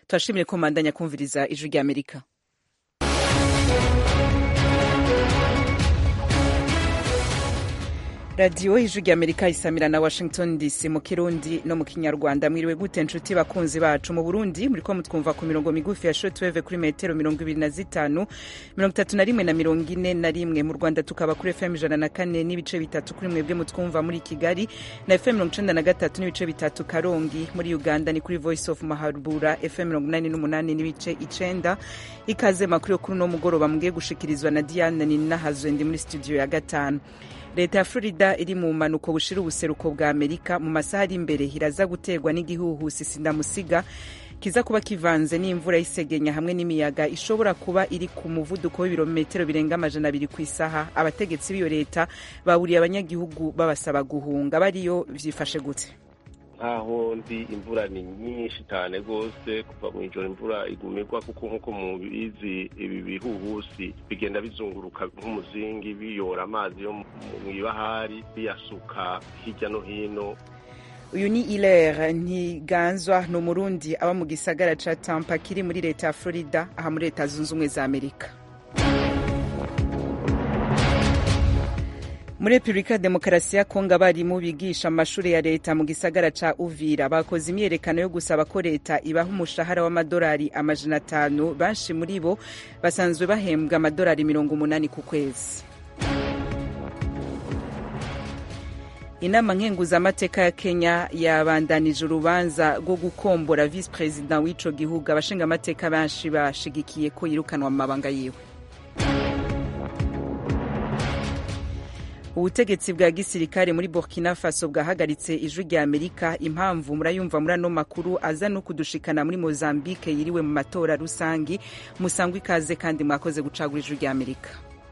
turashimire ko mandanya kumviriza ijwi rya amerika radiyo ijwi rya amerika isamira na washington dc mu kirundi no mu kinyarwanda mwiriwe gute nshuti bakunzi bacu mu burundi muriko mutwumva ku mirongo migufi ya shortwave kuri metero mirongo ibiri na zitanu mirongo itatu na rimwe na mirongo ine na rimwe mu rwanda tukaba kuri fm ijana na kane n'ibice bitatu kuri mwebwe mutwumva muri kigali na fm mirongo icenda na gatatu n'ibice bitatu karongi muri uganda ni kuri voice of mahabura fm mirongo inani n'umunani n'ibice icenda ikaze makuru yo kuri uno mugoroba mugiye gushikirizwa na diane ninahazwe ndi muri studio ya gatanu leta ya florida iri mu mpanuko bushira ubuseruko bwa amerika mu masaha ari imbere iraza guterwa n'igihuhusi sindamusiga kiza kuba kivanze n'imvura y'isegenya hamwe n'imiyaga ishobora kuba iri ku muvuduko w'ibirometero birenga amajana abiri ku isaha abategetsi b'iyo leta baburiye abanyagihugu babasaba guhunga bariyo vyifashe gute nkaho ndi imvura ni nyinshi cyane rwose kuva mu ijoro imvura igumirwa kuko nk'uko mubizi ibi bihuhusi bigenda bizunguruka nk'umuzingi biyora amazi yo mu ibahari biyasuka hirya no hino uyu ni ilere ntiganzwa ni umurundi aba mu gisagara ca tampa kiri muri leta ya florida aha muri leta zunze ubumwe za amerika muri repubulika ya demokarasi ya kongo abarimu bigisha amashuri ya leta mu gisagara ca uvira bakoze imyerekano yo gusaba ko leta ibaha umushahara w'amadolari amajana atanu benshi muri bo basanzwe bahembwa amadolari mirongo umunani ku kwezi inama nkenguzamateka ya kenya yabandanije urubanza rwo gukombora visi perezida w'ico gihugu abashingamateka benshi bashigikiye ko yirukanwa mu mabanga yiwe ubutegetsi bwa gisirikare muri burkina faso bwahagaritse ijwi rya amerika impamvu murayumva muri ano makuru aza no kudushikana muri mozambique yiriwe mu matora rusangi musangwa ikaze kandi mwakoze gucagura ijwi rya amerika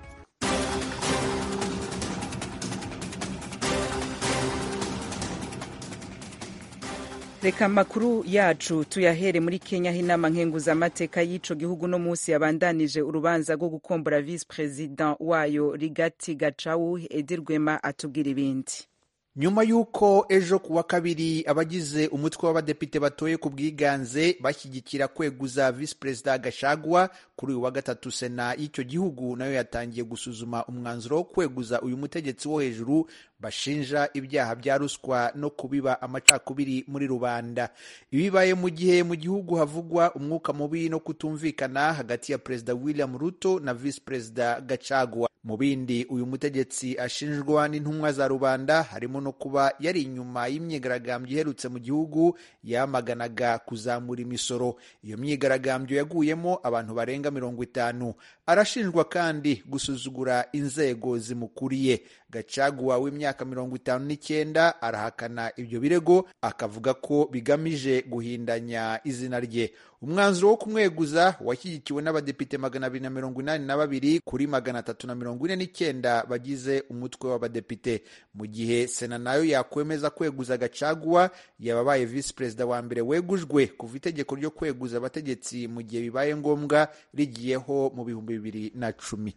reka amakuru yacu tuyahere muri kenya aho inama nkenguzamateka y'ico gihugu no munsi yabandanije urubanza rwo gukombora visi perezida wayo rigati gacawu edi rwema atubwira ibindi nyuma y'uko ejo ku wa kabiri abagize umutwe w'abadepite batoye ku bwiganze bashyigikira kweguza visi perezida gashagwa kuri uyu wa gatatu sena y'icyo gihugu nayo yatangiye gusuzuma umwanzuro wo kweguza uyu mutegetsi wo hejuru bashinja ibyaha bya ruswa no kubiba amacakubiri muri rubanda ibibaye mu gihe mu gihugu havugwa umwuka mubi no kutumvikana hagati ya perezida william ruto na visi perezida gacagwa mu bindi uyu mutegetsi ashinjwa n'intumwa za rubanda harimo no kuba yari inyuma y'imyigaragambyo iherutse mu gihugu yamaganaga kuzamura imisoro iyo myigaragambyo yaguyemo abantu barenga mirongo itanu arashinjwa kandi gusuzugura inzego zimukuriye gacaguwa w'imyaka mirongo itanu n'icyenda arahakana ibyo birego akavuga ko bigamije guhindanya izina rye umwanzuro wo kumweguza washyigikiwe n'abadepite magana abiri na mirongo inani na babiri kuri magana atatu na mirongo ine n'icyenda bagize umutwe w'abadepite mu gihe sena nayo yakwemeza kweguza gacaguwa yababaye visi perezida wa mbere wegujwe kuva itegeko ryo kweguza abategetsi mu gihe bibaye ngombwa rigiyeho mu bihumbi bibiri na cumi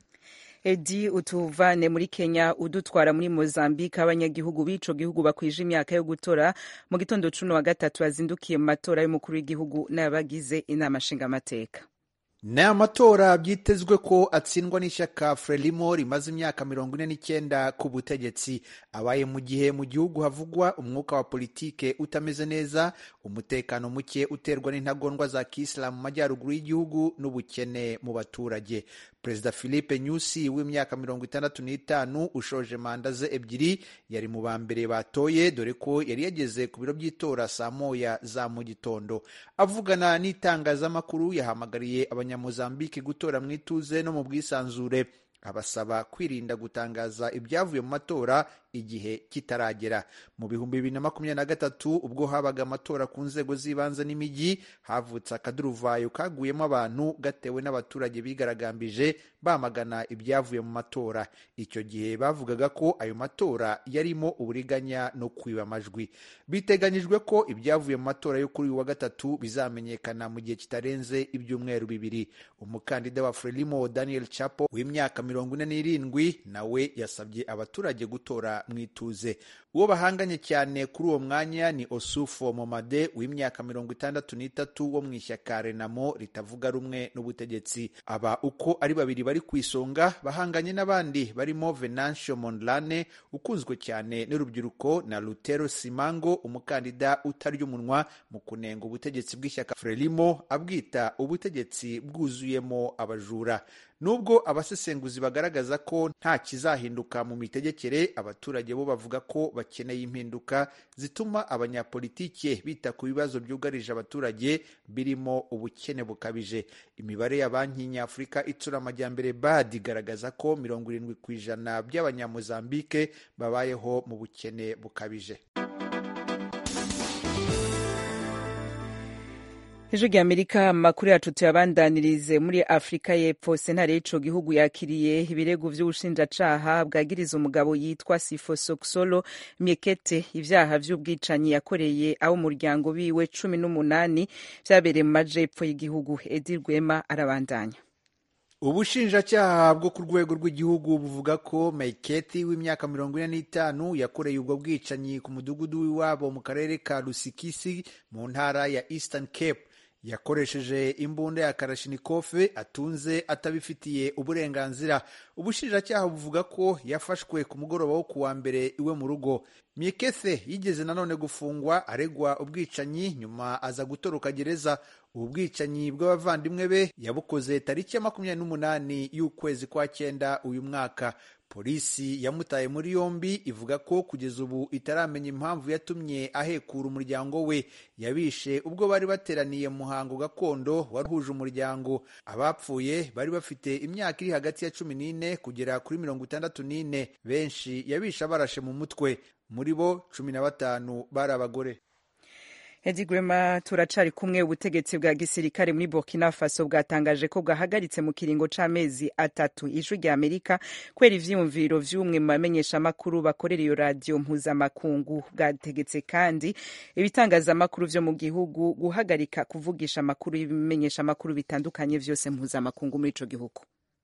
edi utuvane muri kenya udutwara muri mozambique abanyagihugu b'ico gihugu bakwije imyaka yo gutora mu gitondo cuno wa gatatu bazindukiye mu matora y'umukuru w'igihugu n'abagize inama nshingamateka ni amatora byitezwe ko atsindwa n'ishyaka frelimo rimaze imyaka mirongo ine n'icyenda ku butegetsi abaye mu gihe mu gihugu havugwa umwuka wa politike utameze neza umutekano muke uterwa n'intagondwa za kisilamu mu majyaruguru y'igihugu n'ubukene mu baturage perezida philippe nyusi w'imyaka mirongo itandatu n'itanu ushoje manda ze ebyiri yari mu ba mbere batoye dore ko yari yageze ku biro by'itora saa moya za mu gitondo avugana n'itangazamakuru yahamagariye abanyamozambike gutora mu ituze no mu bwisanzure abasaba kwirinda gutangaza ibyavuye mu matora igihe kitaragera mu bihumbi bibiri na makumyabiri na gatatu ubwo habaga amatora ku nzego z'ibanze n'imijyi havutse akaduruvayo kaguyemo abantu gatewe n'abaturage bigaragambije bamagana ibyavuye mu matora icyo gihe bavugaga ko ayo matora yarimo uburiganya no kwiba amajwi biteganyijwe ko ibyavuye mu matora yo kuri uyu wa gatatu bizamenyekana mu gihe kitarenze ibyumweru bibiri umukandida wa frelimo daniel chapo w'imyaka mirongo ine n'irindwi nawe yasabye abaturage gutora mu ituze uwo bahanganye cyane kuri uwo mwanya ni osufo momade w'imyaka mirongo itandatu n'itatu wo mu ishyaka renamo ritavuga rumwe n'ubutegetsi aba uko ari babiri bari ku isonga bahanganye n'abandi barimo venancio mondlane ukunzwe cyane n'urubyiruko na lutero simango umukandida utarya umunwa mu kunenga ubutegetsi bw'ishyaka frelimo abwita ubutegetsi bwuzuyemo abajura nubwo abasesenguzi bagaragaza ko nta kizahinduka mu mitegekere abaturage bo bavuga ko bakeneye impinduka zituma abanyapolitike bita ku bibazo byugarije abaturage birimo ubukene bukabije imibare ya banki nyafurika itsura amajyambere bad igaragaza ko mirongo irindwi ku ijana by'abanyamuzambike babayeho mu bukene bukabije ijwi rya amerika amakuru yacu tuyabandanirize muri afurika y'epfo sentare y'ico gihugu yakiriye ibirego vy'ubushinjacaha bwagiriza umugabo yitwa sifosoksolo miekete ivyaha vy'ubwicanyi yakoreye abo umuryango biwe cumi n'umunani vyabereye mu majepfo y'igihugu edi rwema arabandanya ubushinjacyaha bwo ku rwego rw'igihugu buvuga ko maiketi w'imyaka mirongo ine n'itanu yakoreye ubwo bwicanyi ku mudugudu w'iwabo mu karere ka rusikisi mu ntara ya eastern cape yakoresheje imbunda ya karashinikofe atunze atabifitiye uburenganzira ubushinjacyaha buvuga ko yafashwe ku mugoroba wo kuwa mbere iwe mu rugo miekethe yigeze nanone gufungwa aregwa ubwicanyi nyuma aza gutoroka gereza ubu bwicanyi bw'abavandimwe be yabukoze tariki ya makumyabiri n'umunani y'ukwezi kwa cyenda uyu mwaka polisi yamutaye muri yombi ivuga ko kugeza ubu itaramenya impamvu yatumye ahekura umuryango we yabishe ubwo bari bateraniye mu muhango gakondo waruhuje umuryango abapfuye bari bafite imyaka iri hagati ya cumi n'ine kugera kuri mirongo itandatu n'ine benshi yabishe abarashe mu mutwe muri bo cumi na batanu bari abagore edi grema turacari kumwe ubutegetsi bwa gisirikare muri burkina faso bwatangaje ko bwahagaritse mu kiringo c'amezi atatu ijwi rya amerika kubera ivyiyumviro vy'umwe mu bamenyeshamakuru bakorera iyo radiyo mpuzamakungu bwategetse kandi ibitangazamakuru vyo mu gihugu guhagarika kuvugisha amakuru y'ibimenyeshamakuru bitandukanye vyose mpuzamakungu muri ico gihugu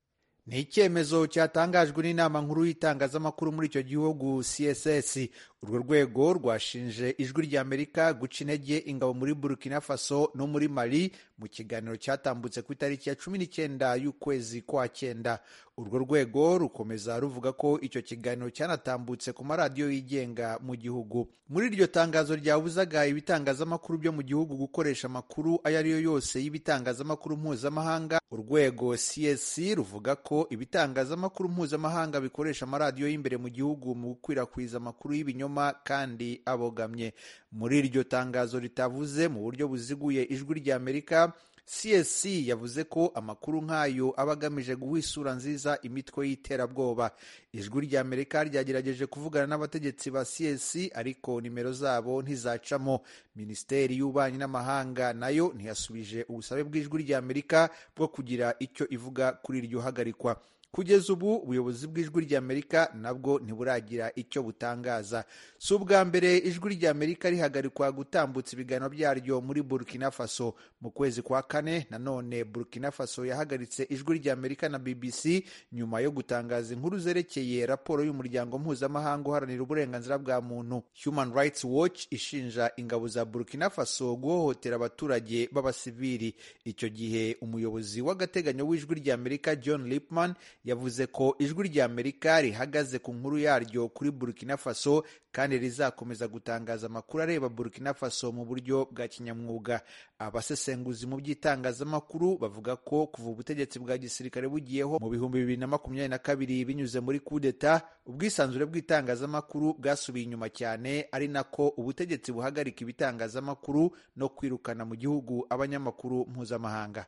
ni icyemezo cyatangajwe n'inama nkuru y'itangazamakuru muri icyo gihugu css urwo rwego rwashinje ijwi rya amerika guca intege ingabo muri burkina faso no muri mali mu kiganiro cyatambutse ku itariki ya cumi n'icyenda y'ukwezi kwa cyenda urwo rwego rukomeza ruvuga ko icyo kiganiro cyanatambutse ku maradiyo yigenga mu gihugu muri iryo tangazo ryabuzaga ibitangazamakuru byo mu gihugu gukoresha amakuru ayo ari yo yose y'ibitangazamakuru mpuzamahanga urwego csc ruvuga ko ibitangazamakuru mpuzamahanga bikoresha amaradiyo y'imbere mu gihugu mu gukwirakwiza amakuru y'ibinyoma kandi abogamye muri iryo tangazo ritavuze mu buryo buziguye ijwi rya amerika csc yavuze ko amakuru nk'ayo aba agamije guha isura nziza imitwe y'iterabwoba ijwi rya amerika ryagerageje kuvugana n'abategetsi ba csc ariko nimero zabo ntizacamo minisiteri y'ububanyi n'amahanga nayo ntiyasubije ubusabe bw'ijwi rya amerika bwo kugira icyo ivuga kuri iryo hagarikwa kugeza ubu ubuyobozi bw'ijwi ry'amerika nabwo ntiburagira icyo butangaza si ubwa mbere ijwi ry'amerika rihagarikwa gutambutsa ibiganiro byaryo muri burkina faso mu kwezi kwa kane nanone burkina faso yahagaritse ijwi ry'amerika na bbc nyuma yo gutangaza inkuru zerekeye raporo y'umuryango mpuzamahanga uharanira uburenganzira bwa muntu human rights watch ishinja ingabo za burkina faso guhohotera abaturage b'abasivili icyo gihe umuyobozi w'agateganyo w'ijwi ry'amerika john lipman yavuze ko ijwi rya amerika rihagaze ku nkuru yaryo kuri burkina faso kandi rizakomeza gutangaza amakuru areba burkina faso mu buryo bwa kinyamwuga abasesenguzi mu by'itangazamakuru bavuga ko kuva ubutegetsi bwa gisirikare bugiyeho mu bihumbi bibiri na makumyabiri na kabiri binyuze muri kudeta ubwisanzure bw'itangazamakuru bwasubiye inyuma cyane ari nako ubutegetsi buhagarika ibitangazamakuru no kwirukana mu gihugu abanyamakuru mpuzamahanga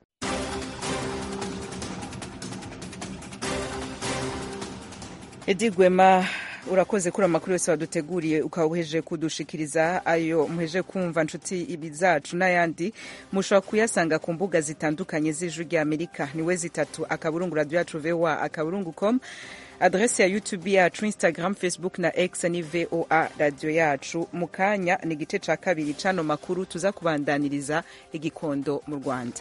edi gwema urakoze kuri amakuru yose waduteguriye ukaba uheje kudushikiriza ayo muheje kumva nshuti ibi zacu n'ayandi mushobora kuyasanga ku mbuga zitandukanye z'ijwi rya amerika niwe zitatu akaburungu radiyo yacu voa akaburungu com adresi ya youtube yacu instagram facebook na x ni voa radiyo yacu mu kanya ni igice cya kabiri c'ano makuru tuza kubandaniriza igikondo mu rwanda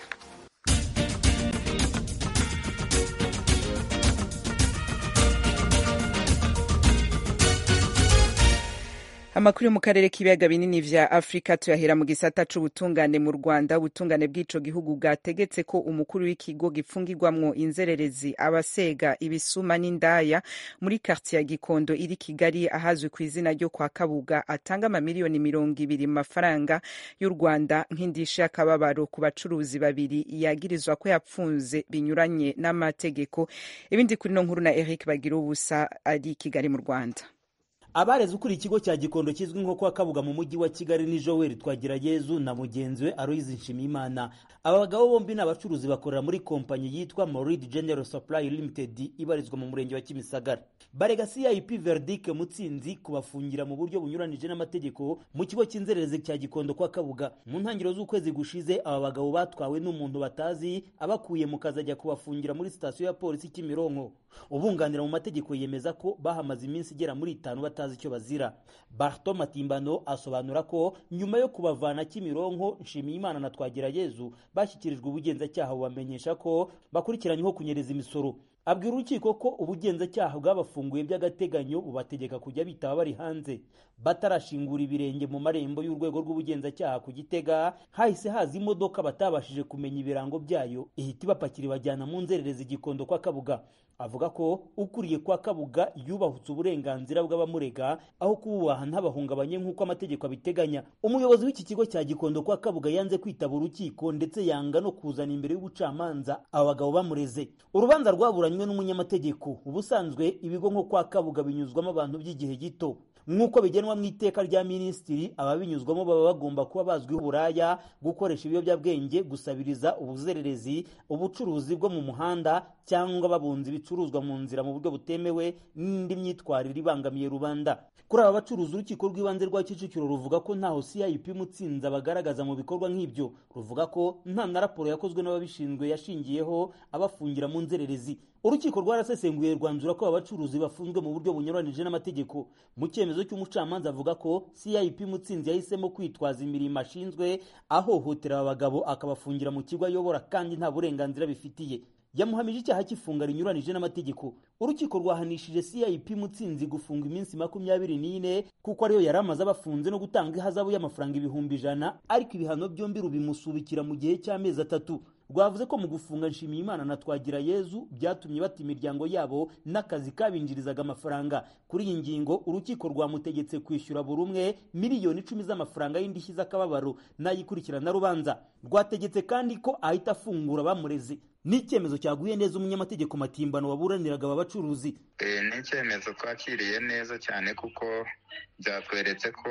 amakuru yo mu karere k'ibiyaga binini vya afurika tuyahera mu gisata c'ubutungane mu rwanda ubutungane bw'ico gihugu bwategetse ko umukuru w'ikigo gifungirwamwo inzererezi abasega ibisuma n'indaya muri kartiye ya gikondo iri kigali ahazwi ku izina ryo kwa kabuga atanga amamiliyoni mirongo ibiri mu mafaranga y'u rwanda nk'indisha y'akababaro ku bacuruzi babiri yagirizwa ko yapfunze binyuranye n'amategeko ibindi kuri no nkuru na eric bagira ubusa ari kigali mu rwanda abareze ukuriye ikigo cya gikondo kizwi nko kwa kabuga mu mujyi wa kigali ni joel twagirayezu na mugenzi we aloyizi nshimiyimana aba bagabo bombi ni abacuruzi bakorera muri kompanyi yitwa morid general supply limited ibarizwa mu murenge wa kimisagara barega cip verdic mutsinzi kubafungira mu buryo bunyuranije n'amategeko mu kigo cy'inzererezi cya gikondo kwa kabuga mu ntangiriro z'ukwezi gushize aba bagabo batwawe n'umuntu batazi abakuye mu kazi ajya kubafungira muri sitasiyo ya polisi kimironko ubunganira mu mategeko yemeza ko bahamaze iminsi igera muri itanu batazi icyo bazira barto matimbano asobanura ko nyuma yo kubavana kimironko nshimiyimana na twagirayezu bashyikirijwe ubugenzacyaha bubamenyesha ko bakurikiranyweho kunyereza imisoro abwira urukiko ko ubugenzacyaha bwabafunguye by'agateganyo bubategeka kujya bitaba bari hanze batarashingura ibirenge mu marembo y'urwego rw'ubugenzacyaha ku gitega hahise haza imodoka batabashije kumenya ibirango byayo ihita ibapakira ibajyana mu nzererezi igikondo kwa kabuga avuga ko ukuriye kwa kabuga yubahutse uburenganzira bw'abamurega aho kububaha ntabahungabanye nk'uko amategeko abiteganya umuyobozi w'iki kigo cya gikondo kwa kabuga yanze kwitaba urukiko ndetse yanga no kuzana imbere y'ubucamanza aba bagabo bamureze urubanza rwaburanywe n'umunyamategeko ubusanzwe ibigo nko kwa kabuga binyuzwamo abantu by'igihe gito nk'uko bigenwa mu iteka rya minisitiri ababinyuzwamo baba bagomba kuba bazwiho uburaya gukoresha ibiyobyabwenge gusabiriza ubuzererezi ubucuruzi bwo mu muhanda cyangwa babunza ibicuruzwa mu nzira mu buryo butemewe n'indi myitwarire ibangamiye rubanda kuri aba bacuruzi urukiko rw'ibanze rwa kicukiro ruvuga ko ntaho cip mutsinzi abagaragaza mu bikorwa nk'ibyo ruvuga ko nta na raporo yakozwe n'ababishinzwe yashingiyeho abafungira mu nzererezi urukiko rwarasesenguye rwanzura ko aba bacuruzi bafunzwe mu buryo bunyuranije n'amategeko mu cyemezo cy'umucamanza avuga ko cip mutsinzi yahisemo kwitwaza imirimo ashinzwe ahohotera aba bagabo akabafungira mu kigo ayobora kandi nta burenganzira bifitiye yamuhamije icyaha cy'ifunga rinyuranije n'amategeko urukiko rwahanishije cip mutsinzi gufunga iminsi makumyabiri n'ine kuko ariyo yari amaze abafunze no gutanga ihazabu y'amafaranga ibihumbi ijana ariko ibihano byombi rubimusubikira mu gihe cy'amezi atatu rwavuze ko mu gufunga nshimiyimana na twagira yezu byatumye bata imiryango yabo n'akazi kabinjirizaga amafaranga kuri iyi ngingo urukiko rwamutegetse kwishyura buri umwe miliyoni icumi z'amafaranga y'indishyi z'akababaro n'ayikurikirana rubanza rwategetse kandi ko ahita afungura bamureze ni icyemezo cyaguye neza umunyamategeko matimbano waburaniraga aba bacuruzi ni icyemezo twakiriye neza cyane kuko byatweretse ko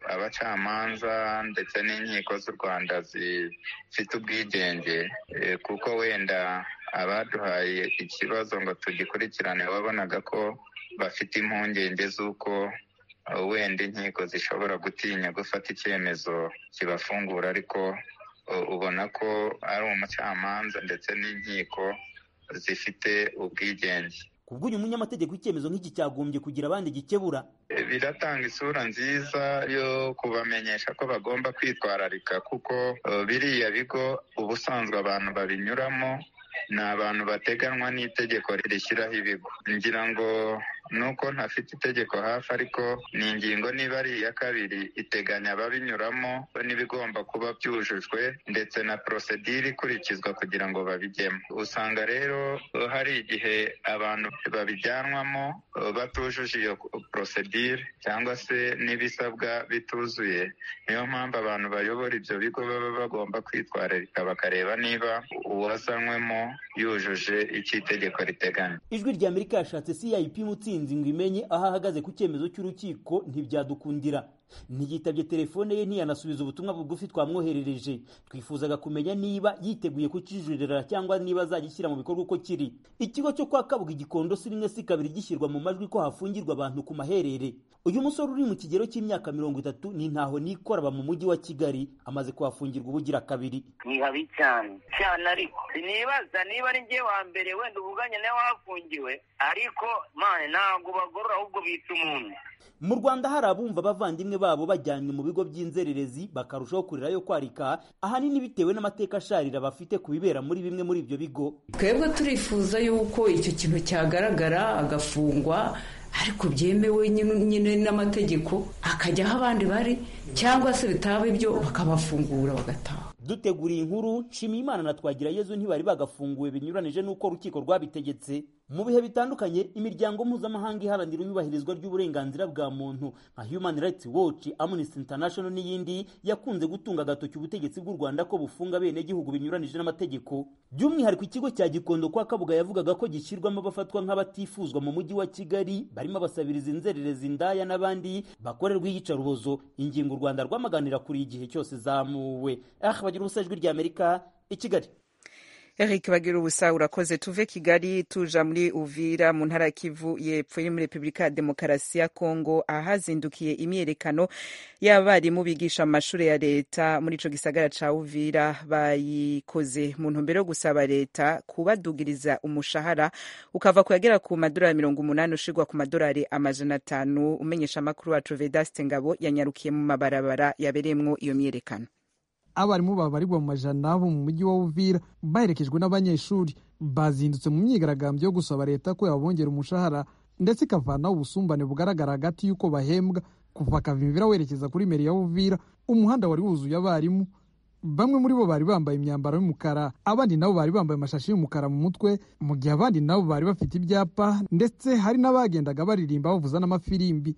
abacamanza ndetse n'inkiko z'u rwanda zifite ubwigenge kuko wenda abaduhaye ikibazo ngo tugikurikirane wabonaga ko bafite impungenge z'uko wenda inkiko zishobora gutinya gufata icyemezo kibafungura ariko ubona ko ari umucamanza ndetse n'inkiko zifite ubwigenge kubwo uyu munyamategeko icyemezo nk'iki cyagombye kugira abandi gikebura biratanga isura nziza yo kubamenyesha ko bagomba kwitwararika kuko biriya bigo ubusanzwe abantu babinyuramo ni abantu bateganywa n'itegeko rishyiraho ibigo ngira ngo nuko ntafite itegeko hafi ariko ni ingingo niba ari iya kabiri iteganya ababinyuramo n'ibigomba kuba byujujwe ndetse na porosedire ikurikizwa kugira ngo babijyemo usanga rero hari igihe abantu babijyanwamo batujuje iyo porosedire cyangwa se n'ibisabwa bituzuye niyo mpamvu abantu bayobora ibyo bigo baba bagomba kwitwararika bakareba niba uwazanywemo yujuje icyo itegeko riteganya ijwi rya amerika yashatse cip mutsinzi ngo imenye aho ahagaze ku cyemezo cy'urukiko ntibyadukundira ntiyitabye telefone ye ntiyanasubiza ubutumwa bugufi twamwoherereje twifuzaga kumenya niba yiteguye kukijuririra cyangwa niba azagishyira mu bikorwa uko kiri ikigo cyo kwa kabuga igikondo si rimwe si kabiri gishyirwa mu majwi ko hafungirwa abantu ku maherere uyu musore uri mu kigero cy'imyaka mirongo itatu ni ntaho nikora aba mu mujyi wa kigali amaze kuhafungirwa ubugira kabiri ni habi cyane cyane ariko sinibaza niba ari njye wa mbere wenda ubuganye nawe wahafungiwe ariko mane ntabwo bagorora ahubwo bita umuntu mu rwanda hari abumva abavandimwe babo bajyanywe mu bigo by'inzererezi bakarushaho kurirayo kwarika ahanini bitewe n'amateka asharira bafite ku bibera muri bimwe muri ibyo bigo twebwe turifuza yuko icyo kintu cyagaragara agafungwa ariko byemewe nyine n'amategeko akajya aho abandi bari cyangwa se bitaba ibyo bakabafungura bagataha duteguriye inkuru nshimiyimana na twagirayezu ntibari bagafunguwe binyuranije n'uko urukiko rwabitegetse mu bihe bitandukanye imiryango mpuzamahanga iharanira iyubahirizwa ry'uburenganzira bwa muntu nka human rights watch amnesty international n'iyindi yakunze gutunga agatoki ubutegetsi bw'u rwanda ko bufunga abenegihugu binyuranije n'amategeko by'umwihariko ikigo cya gikondo kwa kabuga yavugaga ko gishyirwamo abafatwa nk'abatifuzwa mu mujyi wa kigali barimo abasabiriza inzererezi indaya n'abandi bakorerwa iyicarubozo ingingo u rwanda rwamaganira kuri igihe cyose zamuwe ah bagira ubusa ijwi ry'amerika i kigali Eric bagira ubusa urakoze tuve Kigali tuja muri Uvira mu ntara Kivu yepfo iri muri Republika ya Demokarasi ya Kongo ahazindukiye imyerekano y'abarimu bigisha mu mashuri ya leta muri ico gisagara ca Uvira bayikoze mu ntumbero yo gusaba leta kubadugiriza umushahara ukava kuyagera ku madolari mirongo umunani ushirwa ku madolari amajana atanu umenyesha amakuru wacu Vedaste Ngabo yanyarukiye mu mabarabara yabereyemwo iyo myerekano abarimu babarirwa mu majana bo mu mujyi wa Uvira baherekejwe n'abanyeshuri bazindutse mu myigaragambyo yo gusaba leta ko yabongera umushahara ndetse ikavanaho ubusumbane bugaragara hagati y'uko bahembwa kuva Kavimvira werekeza kuri meri ya Uvira umuhanda wari wuzuye abarimu bamwe muri bo bari bambaye imyambaro y'umukara abandi nabo bari bambaye amashashi y'umukara mu mutwe mu gihe abandi nabo bari bafite ibyapa ndetse hari n'abagendaga baririmba bavuza n'amafirimbi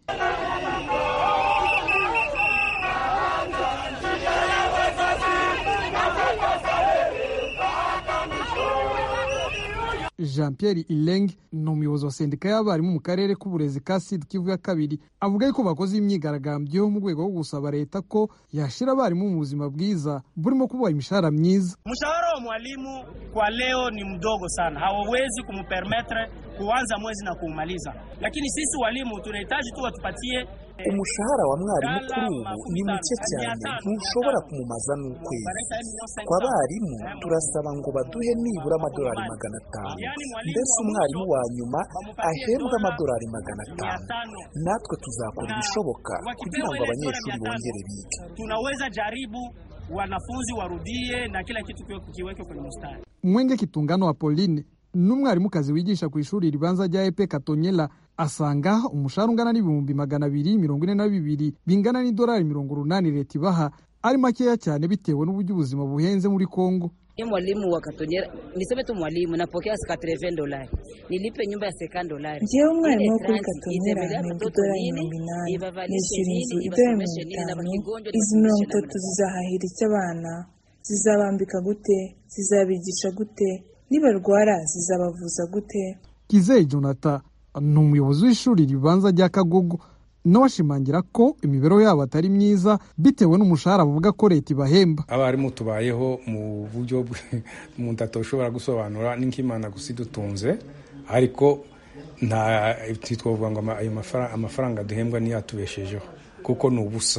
jean pierre ileng ni umuyobozi wa sendika y'abarimu mu karere k'uburezi ka sud kivu ya kabiri avuga yuko bakoze imyigaragambyo mu rwego rwo gusaba leta ko yashyira abarimu mu buzima bwiza burimo kubaha imishahara myiza mshahara wa mwalimu kwa leo ni mdogo sana hawawezi kumpermetre kuanza mwezi na kuumaliza lakini sisi walimu tunahitaji tu watupatie umushahara wa mwarimu kuri ubu ni muke cyane ntushobora kumumaza n'ukwezi kwa barimu turasaba ngo baduhe nibura amadolari magana atanu mbese umwarimu wa nyuma ahembwe amadolari magana atanu natwe tuzakora ibishoboka kugira ngo abanyeshuri bongere bige tunaweza jaribu wanafunzi warudie na kila kitu kiweke kwenye mstari mwenge kitungano apolline n'umwarimukazi wigisha ku ishuri ribanza rya epe katonyela asanga umushahara ungana n'ibihumbi magana abiri mirongo ine na bibiri bingana n'idolari mirongo urunani leta ibaha ari makeya cyane bitewe n'uburyo ubuzima buhenze muri kongo Mimi mwalimu wa Katonyera, niseme tu mwalimu napokea 80 dolari, nilipe nyumba ya 50 dolari. Njyewe umwarimu wo kuri Katonyera mpembwa idolari mirongo inani, nishyura inzu idolari mirongo itanu, izi mirongo itatu zizahahira icyo abana, zizabambika gute, zizabigisha gute, nibarwara zizabavuza gute. Kizeye Jonathan ni umuyobozi w'ishuri ribanza rya Kagogo nawe ashimangira ko imibereho yabo atari myiza bitewe n'umushahara bavuga ko leta ibahemba abarimu tubayeho mu buryo umuntu atoshobora gusobanura n'ikimana gusa idutunze ariko nta twavuga ngo ayo amafaranga duhembwa niyo atubeshejeho kuko ni ubusa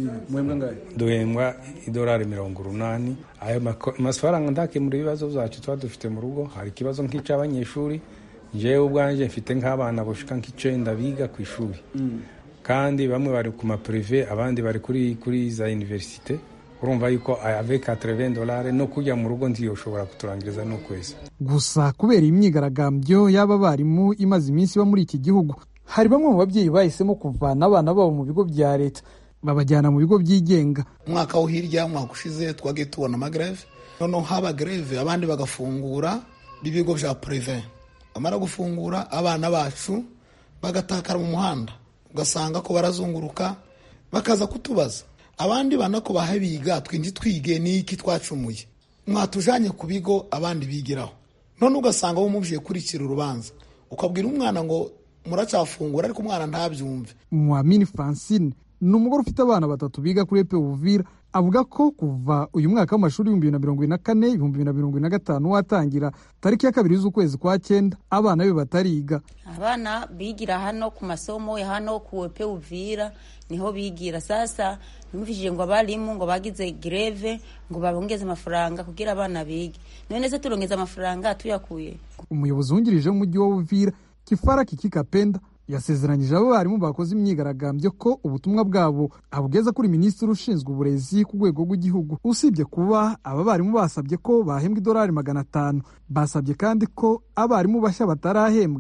duhembwa idolari mirongo urunani ayo mafaranga ndakemura ibibazo byacu tuba dufite mu rugo hari ikibazo nk'icy'abanyeshuri njyewe ubwanjye mfite nk'abana bashika nk'icenda biga ku ishuri kandi bamwe bari ku mapurive abandi bari kuri kuri za universite urumva yuko avec 80 dolari no kujya mu rugo ntiyoshobora kuturangiriza n'ukwezi gusa kubera imyigaragambyo y'aba barimu imaze iminsi iba muri iki gihugu hari bamwe mu babyeyi bahisemo kuvana abana babo mu bigo bya leta babajyana mu bigo byigenga umwaka wo hirya umwaka ushize twagiye tubona amagreve noneho haba greve abandi bagafungura ibigo bya purive bamara gufungura abana bacu bagatakara mu muhanda ugasanga ko barazunguruka bakaza kutubaza abandi bana ko bahe biga twinji twige n'iki twacumuye mwatujanye ku bigo abandi bigiraho none ugasanga wo mubwiye kurikira urubanza ukabwira umwana ngo muracafungura ariko umwana ntabyumve mwamini francine ni umugore ufite abana batatu biga kuri epe uvira avuga ko kuva uyu mwaka w'amashuri ibihumbi bibiri na mirongo ine na kane ibihumbi bibiri na mirongo ine na gatanu watangira tariki ya kabiri z'ukwezi kwa cyenda abana be batariga abana bigira hano ku masomo ya hano ku epe uvira niho bigira sasa numvishije ngo abarimu ngo bagize greve ngo babongeze amafaranga kugira abana bige none se turongeza amafaranga tuyakuye umuyobozi wungirije w'umujyi wa uvira kifara kikikapenda yasezeranyije abo barimu bakoze imyigaragambyo ko ubutumwa bwabo abugeza kuri minisitiri ushinzwe uburezi ku rwego rw'igihugu usibye kuba aba barimu basabye ko bahembwa idolari magana atanu basabye kandi ko abarimu bashya batarahembwa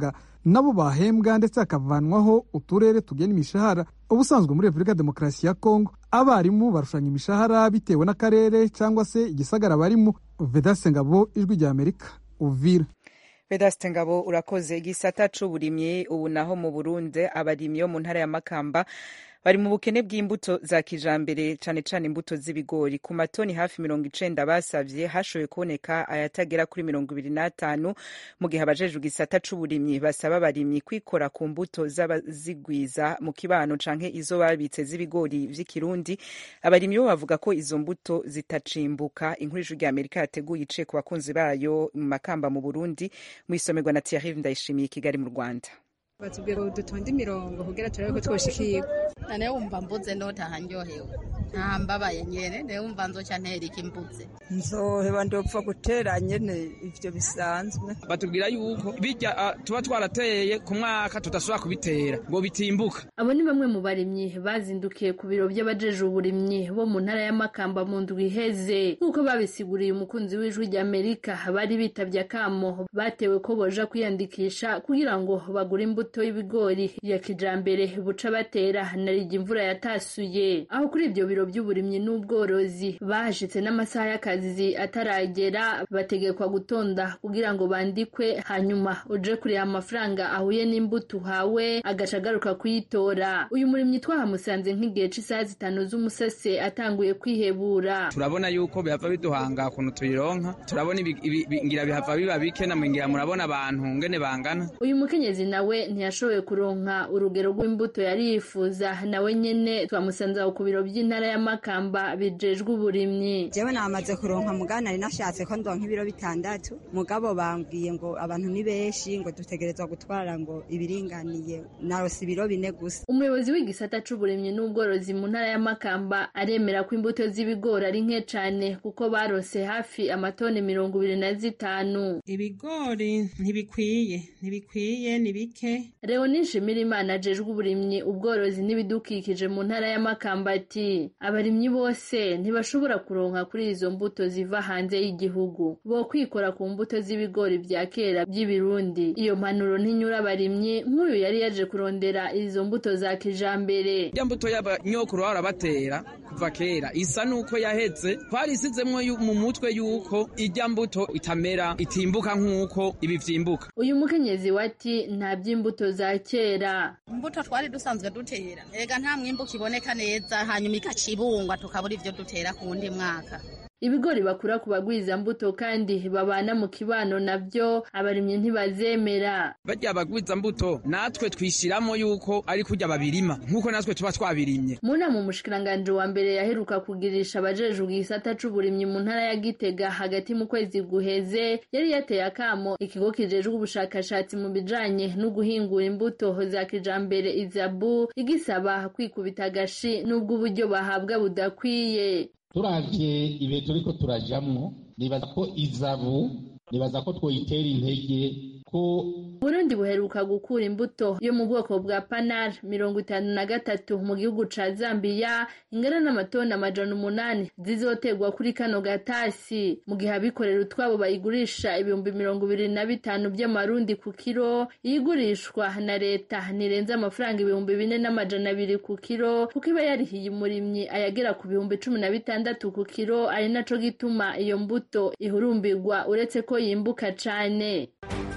nabo bahembwa ndetse hakavanwaho uturere tugena imishahara ubusanzwe muri repubulika ya demokarasi ya kongo abarimu barushanya imishahara bitewe n'akarere cyangwa se igisagara barimo vedase ngabo ijwi rya amerika uvira vedaste ngabo urakoze igisata c'uburimyi ubu naho mu burundi abarimyi bo mu ntara ya makamba bari mu bukene bw'imbuto za kijambere cane cane imbuto z'ibigori ku matoni hafi mirongo icenda basavye hashoboye kuboneka ayatagera kuri mirongo ibiri n'atanu mu gihe abajejwe igisata c'uburimyi basaba abarimyi kwikora ku mbuto z'abazigwiza mu kibano canke izo babitse z'ibigori vy'ikirundi abarimyi bo bavuga ko izo mbuto zitacimbuka inkuru ijwi rya amerika yateguye iciye ku bakunzi bayo mu makamba mu burundi mwisomerwa na thierry ndayishimiye kigali mu rwanda batubwira ngo dutonde imirongo kugira turabe ko twoshikirwa nane wumva mbuze notaha ndyohewe nta mbabaye nyene ne wumva nzoca nterika imbuze nzoheba ndopfa gutera nyene ivyo bisanzwe batubwira yuko bijya uh, tuba twarateye ku mwaka tudasubira kubitera ngo bitimbuka abo ni bamwe mu barimyi bazindukiye ku biro by'abajeje uburimyi bo mu ntara y'amakamba mu ndwi iheze nk'uko babisiguriye umukunzi w'ijwi rya amerika bari bitavye akamo batewe ko boja kwiyandikisha kugira ngo bagure imbuto y'ibigori ya kijambere buca batera narija imvura yatasuye aho kuri ibyo biro by'uburimyi n'ubworozi bahashitse n'amasaha y'akazi ataragera bategekwa gutonda kugira ngo bandikwe hanyuma uje kureba amafaranga ahuye n'imbuto uhawe agaca agaruka kuyitora uyu murimyi twahamusanze nk'igihe c'isaha zitanu z'umusase atanguye kwihebura turabona yuko bihava biduhanga ukuntu tuyironka turabona ngira bihava biba bike namwingira murabona abantu ngene bangana uyu mukenyezi nawe ntiyashoboye kuronka urugero rw'imbuto yari yifuza nawe nyene twamusanze aho ku biro by'intara y'amakamba bijejwe uburimyi jewe namaze kuronka mugana nari nashatse ko ndonka ibiro bitandatu mugabo bambwiye ngo abantu ni benshi ngo dutegerezwa gutwara ngo ibiringaniye narose ibiro bine gusa umuyobozi w'igisata c'uburimyi n'ubworozi mu ntara y'amakamba aremera ko imbuto z'ibigori ari nke cane kuko barose hafi amatoni mirongo ibiri na zitanu ibigori ntibikwiye ntibikwiye ni bike leoni nshimirimana ajejwe uburimyi ubworozi n'ibidukikije mu ntara y'amakamba ati abarimyi bose ntibashobora kuronka kuri izo mbuto ziva hanze y'igihugu bo kwikora ku mbuto z'ibigori vya kera by'ibirundi iyo mpanuro ntinyura abarimyi nk'uyu yari yaje kurondera izo mbuto za kijambere ya mbuto y'abanyokuru bahora batera kuva kera isa nuko yaheze twarisizemwo mu mutwe yuko ijya mbuto itamera itimbuka nk'uko ibi vyimbuka uyu mukenyezi wati nta by'imbuto za kera imbuto twari dusanzwe dutera ega nta mwimbu kiboneka neza hanyuma ikacibungwa tukabura ivyo dutera ku wundi mwaka ibigori bakura ku bagwiza mbuto kandi babana mu kibano navyo abarimyi ntibazemera barya bagwiza mbuto natwe twishiramo yuko ari kurya babirima nk'uko natwe tuba twabirimye mu nama umushikiranganji wa mbere yaheruka kugirisha abajejwe igisata c'uburimyi mu ntara ya gitega hagati mu kwezi guheze yari yateye akamo ikigo kijejwe ubushakashatsi mu bijanye no guhingura imbuto za kijambere izabu igisaba kwikubita agashi n'ubwo uburyo bahabwa budakwiye turavye ibihe turiko turajamwo nibaza ko izabu nibaza ko twoyitera intege ko Burundi buheruka gukura imbuto yo mu bwoko bwa panar mirongo itanu na gatatu mu gihugu ca Zambia ingana n'amatoni amajana umunani zizoterwa kuri kano gatasi mu gihe abikorera utwabo bayigurisha ibihumbi mirongo ibiri na bitanu by'amarundi ku kiro iyigurishwa na leta ntirenze amafaranga ibihumbi bine n'amajana abiri ku kiro kuko iba yarihiye umurimyi ayagera ku bihumbi cumi na bitandatu ku kiro ari naco gituma iyo mbuto ihurumbirwa uretse ko yimbuka cane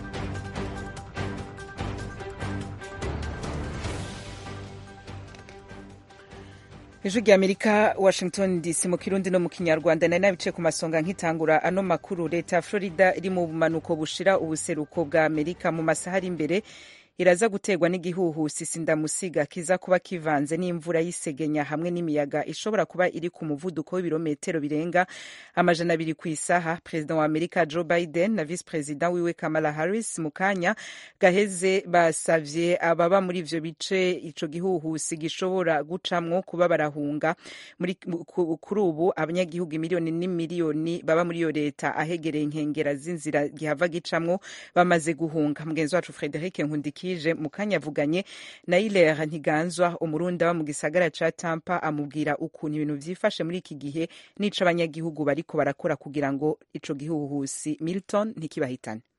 ijwi rya amerika washington dc mu kirundi no mu kinyarwanda nari nabice ku masonga nkitangura ano makuru leta ya florida iri mu bumanuko bushira ubuseruko bwa amerika mu masaha ari imbere iraza guterwa n'igihuhusi sindamusiga kiza kuba kivanze n'imvura y'isegenya hamwe n'imiyaga ishobora kuba iri ku muvuduko w'ibirometero birenga amajana abiri ku isaha perezida wa amerika joe biden na visi perezida wiwe kamala harris mu kanya gaheze basavye ababa muri ivyo bice ico gihuhusi gishobora gucamwo kuba barahunga kuri ubu abanyagihugu miliyoni n'imiliyoni baba muri iyo leta ahegereye inkengera z'inzira gihava gicamwo bamaze guhunga mugenzi wacu frederic nkundiki yije mu kanya avuganye na Hilaire Ntiganzwa umurundi aba mu gisagara ca Tampa amubwira ukuntu ibintu vyifashe muri iki gihe n'ico abanyagihugu bariko barakora kugira ngo ico gihuhusi Milton ntikibahitane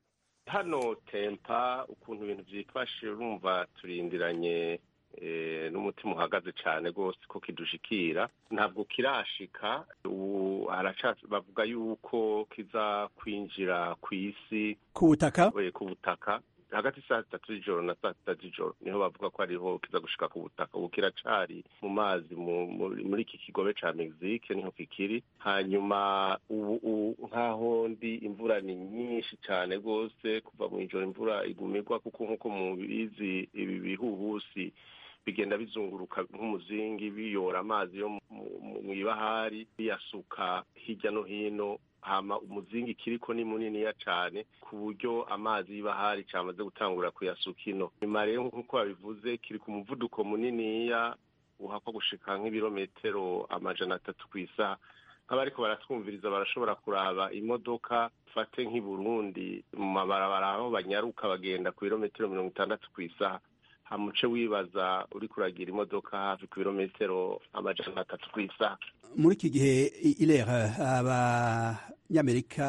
hano tempa ukuntu ibintu byifashe urumva turindiranye n'umutima uhagaze cyane rwose ko kidushikira ntabwo kirashika ubu bavuga yuko kiza kwinjira ku isi ku butaka ku butaka hagati saa sitatu z'ijoro na saa sita z'ijoro niho bavuga ko ariho kiza gushika ku butaka ubu kiracari mu mazi muri iki kigobe ca mexique niho kikiri hanyuma ubu nk'aho ndi imvura ni nyinshi cyane rwose kuva mu ijoro imvura igumirwa kuko nk'uko mubizi ibi bihuhusi bigenda bizunguruka nk'umuzingi biyora amazi yo mu ibahari biyasuka hirya no hino hama umuzingi kiriko ni muniniya cane ku buryo amazi y'ibahari camaze gutangura kuyasuka ino nyuma rero nk'uko babivuze kiri ku muvuduko muniniya uhakwa gushika nk'ibirometero amajana atatu ku isaha nk'abariko baratwumviriza barashobora kuraba imodoka fate nk'i burundi mu mabarabara aho banyaruka bagenda ku birometero mirongo itandatu ku isaha hamuce wibaza uri kuragira imodoka hafi ku birometero amajana atatu ku isaha muri iki gihe irera abanyamerika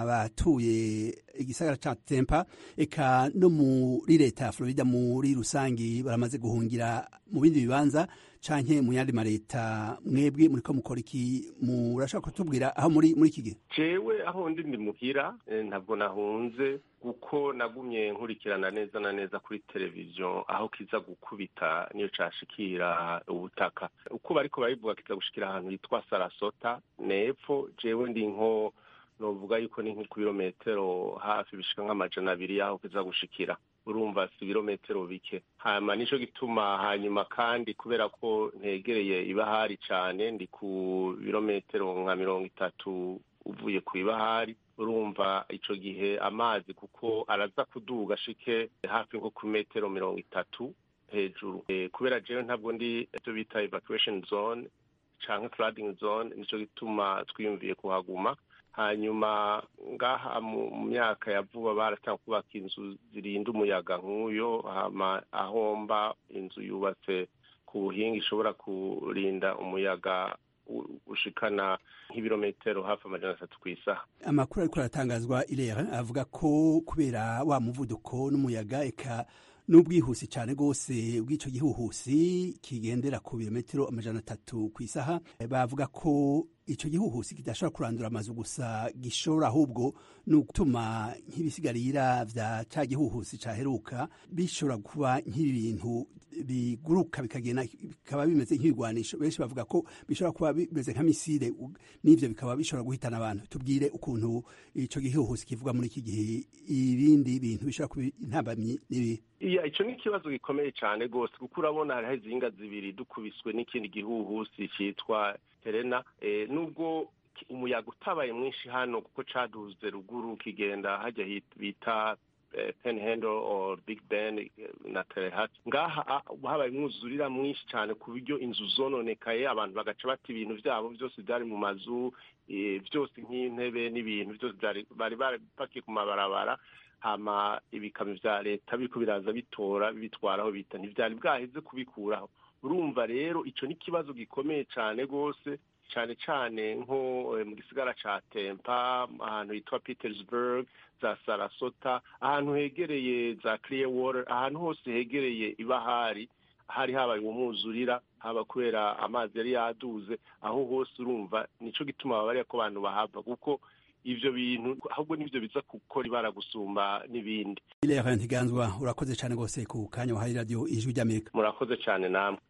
abatuye igisagara ca tempa eka no muri leta ya florida muri rusangi baramaze guhungira mu bindi bibanza canke mu yandi mareta mwebwe muriko mukora iki murashaka kutubwira aho muri muri iki gihe jewe aho ndi ndi muhira ntabwo nahunze kuko nagumye nkurikirana neza na neza kuri televiziyo aho kiza gukubita niyo cashikira ubutaka uko bariko barivuga kiza gushikira ahantu hitwa sarasota nepfo jewe ndi nko novuga yuko ni ku birometero hafi bishika nk'amajana abiri y'aho kiza gushikira urumva si ibirometero bike hanyuma nico gituma hanyuma kandi kubera ko ntegereye ibahari cane ndi ku birometero nka mirongo itatu uvuye ku ibahari urumva ico gihe amazi kuko araza kuduga ashike hafi nko ku metero mirongo itatu hejuru e, kubera jewe ntabwo ndi ivyo bita evacuation zone canke flooding zone nico gituma twiyumviye kuhaguma hanyuma ngaha mu myaka ya vuba baratanga kubaka inzu zirinda umuyaga nk'uyo hama ahomba inzu yubatse ku buhinga ishobora kurinda umuyaga ushikana nk'ibirometero hafi amajana atatu ku isaha amakuru ariko aratangazwa irera avuga ko kubera wa muvuduko n'umuyaga eka n'ubwihusi cyane rwose bw'icyo gihuhusi kigendera ku birometero amajana atatu ku isaha bavuga ko icyo gihuhusi kidashobora kurandura amazu gusa gishobora ahubwo ni ugutuma nk'ibisigarira vya ca gihuhusi caheruka bishobora kuba nk'ibintu biguruka bikagenda bikaba bimeze nk'ibigwanisho benshi bavuga ko bishobora kuba bimeze nka misile n'ivyo bikaba bishobora guhitana abantu tubwire ukuntu ico gihuhusi kivuga muri iki gihe ibindi bintu bishobora kuba intambamyi n'ibi iya ico ni ikibazo gikomeye cane rwose kuko urabona hariho izinga zibiri dukubiswe n'ikindi gihuhusi citwa helena e, nubwo umuyaga utabaye mwinshi hano kuko caduze ruguru kigenda hajya bita penhandle or big ben na telehat ngaha habaye umwuzurira mwinshi cyane ku buryo inzu zononekaye abantu bagaca bata ibintu byabo byose byari mu mazu byose nk'intebe n'ibintu byose bari barapakiye ku mabarabara hama ibikamyo vya leta biriko biraza bitora bitwaraho bita ntivyari bwaheze kubikuraho urumva rero ico ni ikibazo gikomeye cane rwose cane cane nko mu gisigara ca tempa ahantu hitwa petersburg za sarasota ahantu hegereye za clearwater ahantu hose hegereye ibahari hari habaye umwuzurira haba kubera amazi yari yaduze aho hose urumva nico gituma babariya ko abantu bahava kuko ivyo bintu ahubwo nivyo biza gukora ibara gusumba n'ibindi ilera ntiganzwa urakoze cane rwose ku kanya wahaye radio ijwi ry'amerika murakoze cane namwe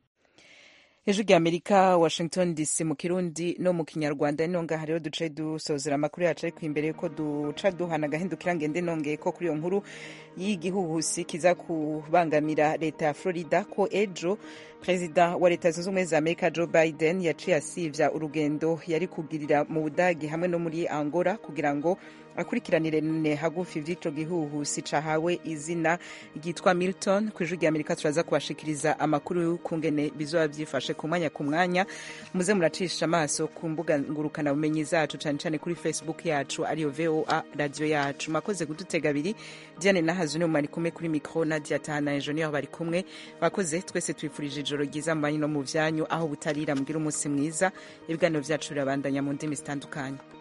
ejo rya amerika washington dc mu kirundi no mu kinyarwanda nino ngaha rero duce dusozera amakuru yacu ariko imbere yuko duca duhana agahindukira ngende nongeye ko kuri iyo nkuru y'igihuhusi kiza kubangamira leta ya florida ko ejo perezida wa leta zunze ubumwe za amerika joe biden yaciye asivya urugendo yari kugirira mu budagi hamwe no muri angola kugira ngo akurikiranire hagufi vy'ico gihuhusi cahawe izina ryitwa milton ku ijwi rya amerika turaza kubashikiriza amakuru y'ukungene bizoba vyifashe ku mwanya ku mwanya muze muracisha amaso ku mbuga ngurukana bumenyi zacu cane cane kuri facebook yacu ariyo voa radio yacu makoze kudutega abiri diane nahazu niwe mwari kumwe kuri mikro nadia tahana engineer bari kumwe bakoze twese twifurije ijoro ryiza mu banyu no mu vyanyu aho butarira mbwira umunsi mwiza ibiganiro vyacu birabandanya mu ndimi zitandukanye